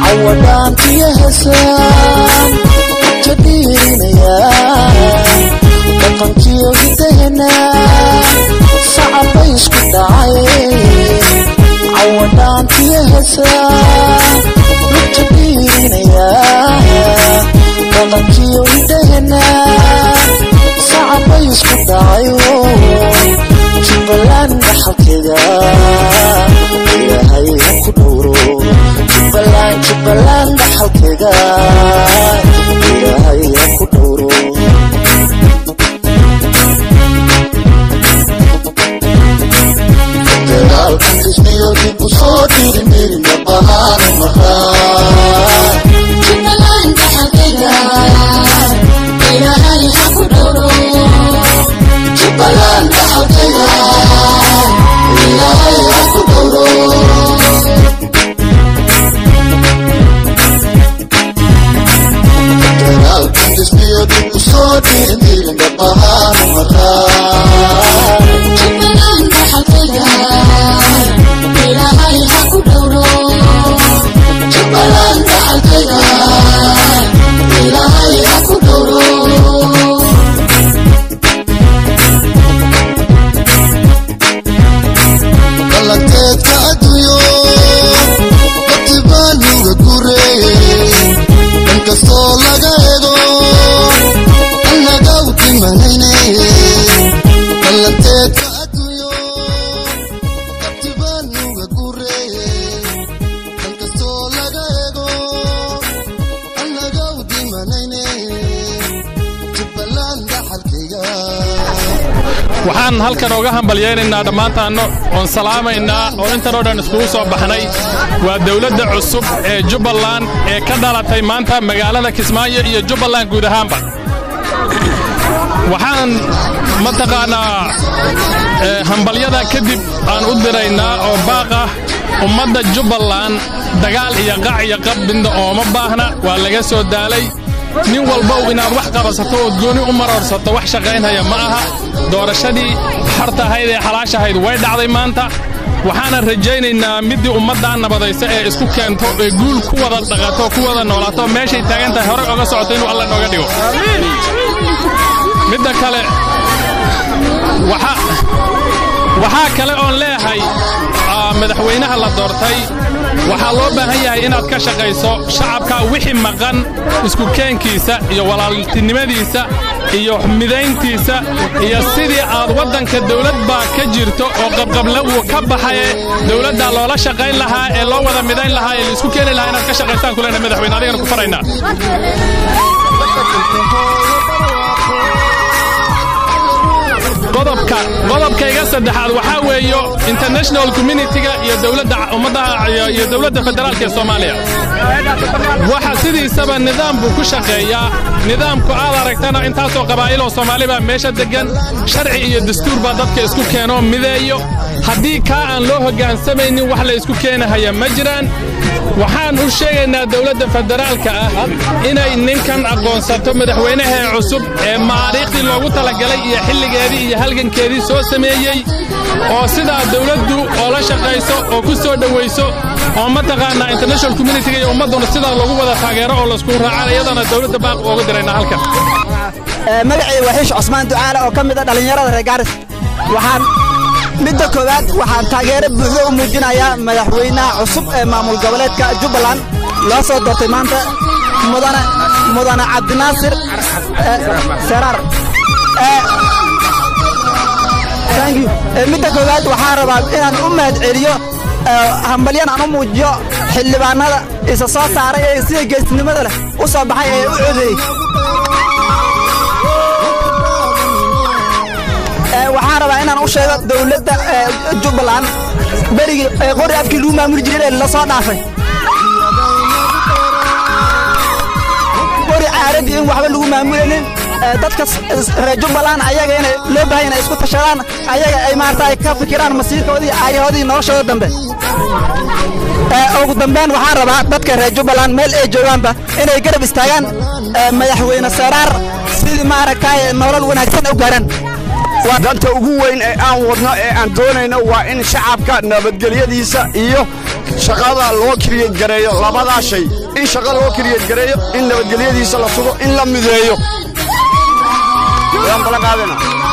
cawadhaantiyo heesaan ka dhiirinayaan dhaqankiyo hidahena sacabay isku dhacay cawadhaantiyo heesaan ka dhiirinayaan dhaqankiyo hidahena sacabay isku dhacayo jubbaland dhaxalkeeda ilaahay ha ku dhowro jubbaland jubbaland dhaxalkeeda ilaahay ha ku dhowro federaalka kisniyo dib u soo dhiirimirina bahaana maqaan Jubbaland dhaxalkeeda ilaahay ha ku dhowro jubbaland dhaxalkeeda ilaahay ha ku dhowro federaalka kisniyo dib u soo dhiirimirina bahaana maqaan Jubbaland dhaxalkeeda ilaahay ha ku dhowro jubbaland dhaxalkeeda ilaahay ha ku dhowro dhalanteedka adduunyo dadibaanuga gureeyey inkastoo laga ego annaga u dhimanayne dhalanteedka adduunyo dadibaanuga gureeyey inkastoo laga ego annaga u dhimanayne jubbaland dhaxalkayga waxaan halkan oga hambalyaynaynaa dhammaantaanno oon salaamaynaa oo intan oo dhan iskugu soo baxnay waa dawladda cusub ee jubbaland ee ka dhalatay maanta magaalada kismaayo iyo jubbaland guud ahaanba waxaan mataqaannaa ee, hambalyada kadib aan u diraynaa oo baaq ah ummadda jubbaland dagaal iyo qac iyo qab midna ooma baahna waa laga soo daalay nin walbow inaad wax qabasato ood gooni u marorsato wax shaqaynhaya ma aha doorashadii xorta ahayd ee xalaashahayd way dhacday maanta waxaana rajaynaynaa middii ummaddaa nabadaysa ee isku keento ee guul ku wada dhaqato ku wada noolaato meeshay taagan tahay horey oga socoto inuu alla nooga dhigo midda kale waxa- waxaa kale oon leeyahay ah, madaxweynaha la doortay waxaa loo baahan yahay inaad ka shaqayso shacabka wixii maqan isku keenkiisa iyo walaaltinimadiisa iyo midayntiisa iyo sidii aad waddanka dawlad baa ka jirto oo qabqable uu ka baxaye dawladda loola shaqayn lahaa ee loo wada midayn lahaa ee laisku keeni lahaa inaad ka shaqaystaan kulena madaxweyne adigana ku faraynaa qodobka qodobkayga saddexaad waxaa weeyo international communitiga iyo dowladda ummadaha iyo- iyo dowladda federaalka ee soomaaliya waxa sidiisaba nidaam buu ku shaqeeyaa nidaamku aad aragtana intaasoo qabaa'iloo soomaali baa meesha deggan sharci iyo dastuur baa dadka isku keenoo mideeyo haddii kaa aan loo hoggaansamaynin wax la isku keenahaya ma jiraan waxaan u sheegaynaa dowladda federaalka ah inay ninkan aqoonsato madaxweynahee cusub ee maariikhdii loogu talagalay iyo xilligeedii iyo halgankeedii soo sameeyey oo sidaa dowladdu oo la shaqayso oo ku soo dhowayso oo mataqaanaa international communitiga iyo ummadduna sidaa loogu wada taageero oo laisku raacaan iyadana dowladda baaq ooga diraynaa halkan magacayga waa xiish cusmaan ducaale oo ka mid ah dhallinyarada reer gaaris waxaan midda koowaad waxaan taageero buuxdo u muujinayaa madaxweynaha cusub ee maamul goboleedka jubbaland loo soo doortay maanta mudane mudane cabdinaasir eh, seraar Eh, thank you. Eh, midda koowaad waxaan rabaa inaan u mahad celiyo eh, hambalyan aan u muujiyo xildhibaanada isa soo saaray ee sida geesnimada leh u soo baxay ee u codeeyey Ee, waxaan rabaa inaan u sheego dowladda ee, jubbaland berigii ee qori afkii lagu maamuli jiray ee la soo dhaafay qori caaradii in waxba lagu maamulaynin ee, dadka s- s- reer jubbaland ayaga inay loo baahan inay isku tashadaan ayaga ay maarata ay ka fikiraan masiirkoodii aayahoodii noloshooda dambe Ee, ugu dambeyn waxaan rabaa dadka reer jubbaland meel ay joogaanba inay garab istaagaan ee, madaxweyne saraar sidii maaragtay nolol wanaagsan u gaaraan danta ugu weyn ee aan wadno ee aan doonayno waa in shacabka nabadgelyadiisa iyo shaqada loo kiriyad gareeyo labadaa shay in shaqa loo kiriyad gareeyo in nabadgelyadiisa la sugo in la mideeyo waan balan qaadayna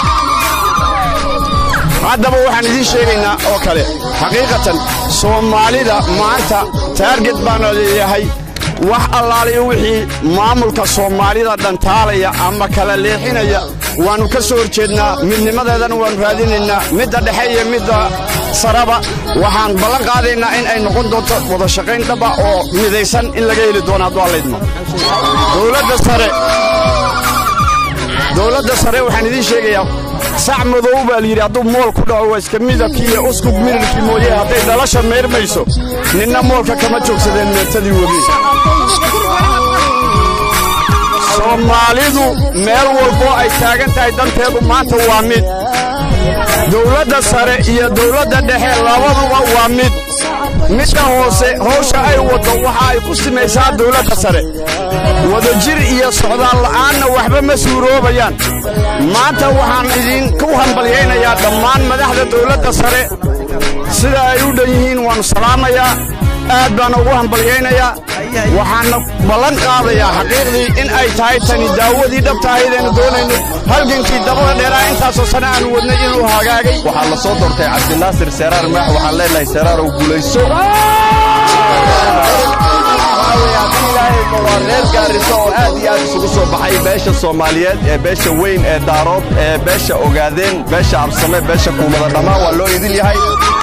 haddaba waxaan idiin sheegaynaa oo kale xaqiiqatan soomaalida maanta taarget baana leeyahay wax allaaliyo wixii maamulka soomaalida dhantaalaya ama kala leexinaya waannu ka soo horjeednaa midnimadeedana waannu raadinaynaa midda dhexe iyo midda saraba waxaan ballan qaadaynaa in ay noqon doonto wada shaqayn dhaba oo midaysan in laga heli doono hadduu allaydmo dowladda sare dowladda sare waxaan idiin sheegayaa sac madow baa layidhi hadduu mool ku dhaco waa iska midabkii iyo uskug mirirkii mooye hadday dhalasha meyrmayso ninna moolka kama joogsadeen meertadii webi soomaalidu meel walboo ay taagan tahay danteedu maanta waa mid dowladda sare iyo dowladda dhexe labaduba waa mid midda hoose hawsha ay waddo waxa ay ku simaysaa dowladda sare wadajir iyo socdaal la'aanna waxba ma suuroobayaan maanta waxaan idinku hambalyaynayaa dhammaan madaxda dowladda sare sida ay u dhan yihiin waannu salaamayaa aad baana ugu hambalyaynayaa waxaanna ballan qaadayaa xaqiiqdii in ay tahay tani daawadii dhabta ahaydaynu doonaynay halgankii dabada dheeraa intaasoo sane aanu wadnay inuu hagaagay waxaa la soo doortay cabdinaasir seeraar maax waxaan leenahay seeraarow guulayso waa reer gaarisa oo aad iyo aad isugu soo baxay beesha soomaaliyeed ee beesha weyn ee daarood ee beesha ogaadeen beesha absame beesha kuumada dhammaan waa loo idin yahay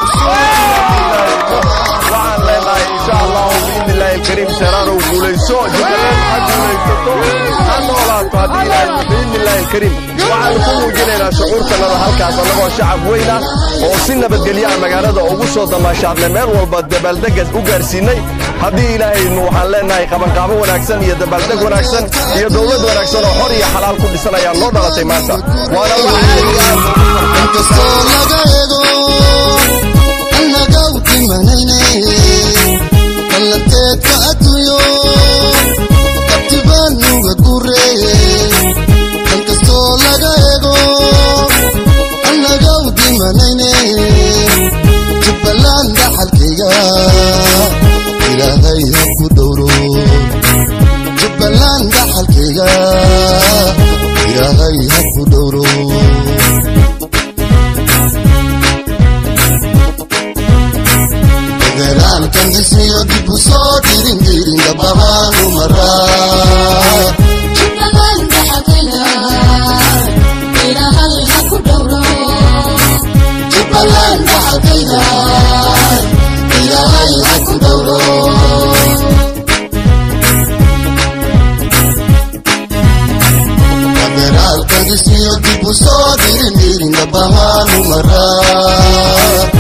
waxaan leenahay insha allahu biidni illaahi alkariim seeraarow guulayso jubbaland ha guulaysato ha noolaato haddii ilaahay biidni illaahi alkariim waxaanu ku muujinaynaa shucuurtanada halkaas annagoo shacab weyn ah oo si nabadgelyaha magaalada ugu soo damaashaadnay meel walba dabaaldega u gaarsiinay haddii ilaahaynu waxaan leenahay qabanqaabo wanaagsan iyo dabaaldeg wanaagsan iyo dowlad wanaagsan oo xor iyo xalaal ku dhisan ayaa noo dhalatay maanta waana inkastoo laga eego annaga u dhimanayne ballanteedka adduunyo kabtibaan nuga gureeye inkastoo laga eego annaga u dhimanayne jubbaland dhaxalkayga ilaahay ha ku dhowro jubbaland dhaxalkayga ilaahay ha ku dhowro federaalkan dhismiyo dib u soo dhirin dhirin dhabahaanu maraa jubbaland dhaxalkayga ilaahay ha ku dhowro federaalkan dhismiyo dib u soo dhirin dhirin dhabahaanu maraa